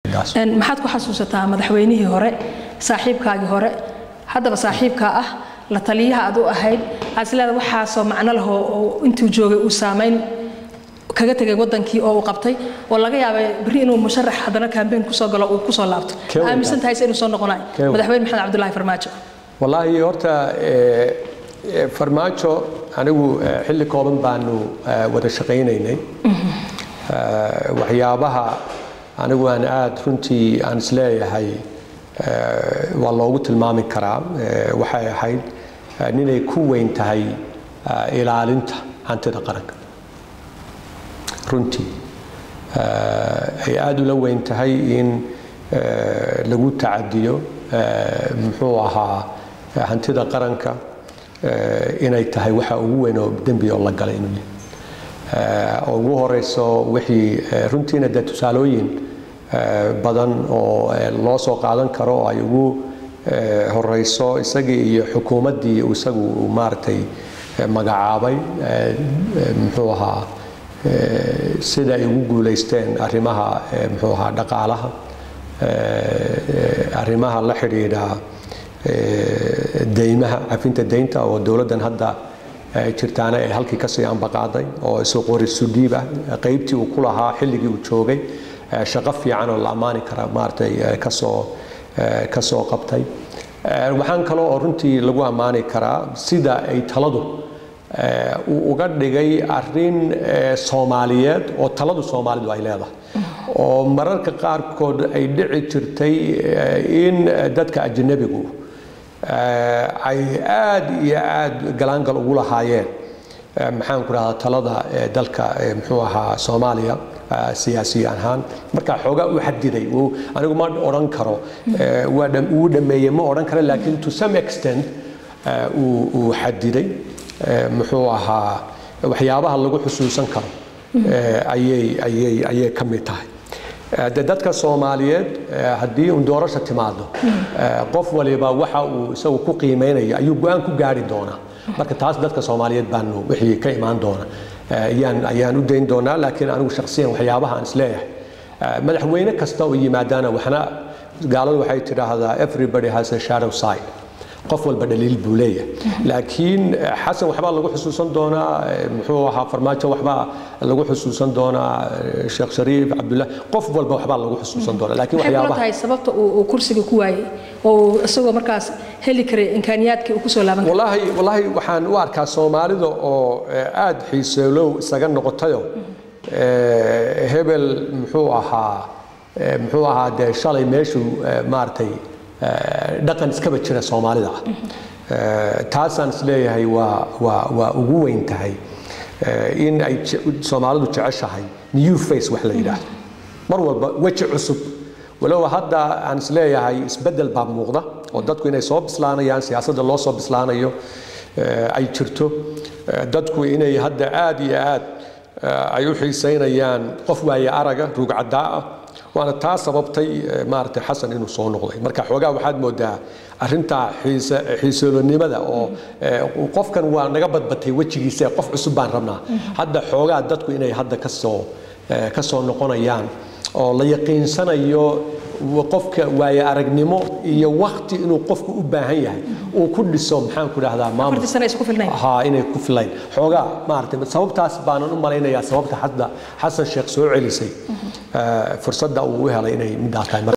maxaad ku xasuusataa madaxweynihii hore saaxiibkaagii hore haddaba saaxiibkaa ah la taliyaha aad u ahayd waxaad isleedahay waxaasoo macno leh oo intuu joogay uu saamayn kaga tegay wadankii oo uu qabtay oo laga yaabay berri inuu musharax haddana kaambeyn kusoo galo uu kusoo laabto aaminsan tahay se inuu soo noqonayo madaxweyne maxamed cabdulaahi farmaajo wallaahi horta farmaajo anigu xilli kooban baanu wada shaqaynaynay waxyaabaha anigu aan aada runtii aan isleeyahay waa loogu tilmaami karaa waxay ahayd ninay ku weyn tahay ilaalinta hantida qaranka runtii ay aada ula weyn tahay in lagu tacadiyo muxuu ahaa hantida qaranka inay tahay waxa ugu weyn oo dembi oo la galay inuu yahay oo ugu horeyso wixii runtiina dee tusaalooyin badan oo loo soo qaadan karo oo ay ugu horeyso isagii iyo xukuumaddii isagu maaragtay magacaabay muxuu ahaa sida ay ugu guulaysteen arrimaha muxuu ahaa dhaqaalaha arrimaha la xidhiidha deymaha cafinta deynta oo dowladdan hadda jirtaana ay halkii kasii ambaqaaday oo isu qorisu dhiib ah qaybtii uu ku lahaa xilligii uu joogay shaqo fiican oo la ammaani kara maaragtay kasoo kasoo qabtay waxaan kaloo oo runtii lagu ammaani karaa sida ay taladu uu uga dhigay arrin soomaaliyeed oo taladu soomaalidu ay leedahay oo mararka qaarkood ay dhici jirtay in dadka ajanabigu ay aad iyo aad galaangal ugu lahaayeen maxaan ku dhahdaa talada dalka muxuu ahaa soomaaliya siyaasi ahaan marka xoogaa u xadiday anigu ma odhan karo wuu dhameeyey ma odhan karo laakiin to some extent uu xadiday muxuu ahaa waxyaabaha lagu xusuusan karo ayay ayay ayay ka mid tahay de dadka soomaaliyeed haddii un doorasha timaado qof waliba waxa uu isagu ku qiimeynaya ayuu go-aan ku gaari doonaa marka taas dadka soomaaliyeed baanu wixii ka imaan doona ayaan ayaan u dayn doonaa laakiin anigu shakhsiyan waxyaabaha aan isleeyahay madaxweyne kasta oo yimaadaana waxna gaaladu waxay tidhaahdaa everybody has a shadow side qof walba dhaliil buu leeyahay laakiin xasan waxbaa lagu xusuusan doonaa muxuu ahaa farmaajo waxbaa lagu xusuusan doonaa sheekh shariif cabdullah qof walba waxbaa lagu xusuusan doonaa laakiin waxyaabaha tahay sababta uu kursiga ku waayey oo isagoo markaas heli karay imkaaniyaadkii uu kusoo laaban wallaahi wallaahi waxaan u arkaa soomaalida oo aad xiiseelow isaga noqotayo hebel muxuu ahaa muxuu ahaa dee shalay meeshuu maaragtay dhaqan iskaba jira soomaalida ah taasaan isleeyahay waa waa waa ugu weyn tahay in ay soomaalidu jeceshahay new face wax la yidhaahdo mar walba weji cusub walow hadda aan isleeyahay isbeddel baa muuqda oo dadku inay soo bislaanayaan siyaasadda loo soo bislaanayo ay jirto dadku inay hadda aad iyo aad ay u xiisaynayaan qof waaye araga ruugcaddaa ah waana taa sababtay maaragtay xasan inuu soo noqday marka xoogaa waxaad moodaa arrintaa xiisoolonimada oo qofkan waa naga badbatay wejigiisa qof cusub baan rabnaa hadda xoogaa dadku inay hadda kasoo ka soo noqonayaan oo la yaqiinsanayo qofka waaye aragnimo iyo wakti inuu qofku u baahan yahay uu ku dhiso maxaan ku dhahdaa maamulha inay ku filayn xoogaa maaragtay sababtaas baanan u malaynayaa sababta hadda xasan sheekh soo celisay fursadda uu u helay inay midaa tahay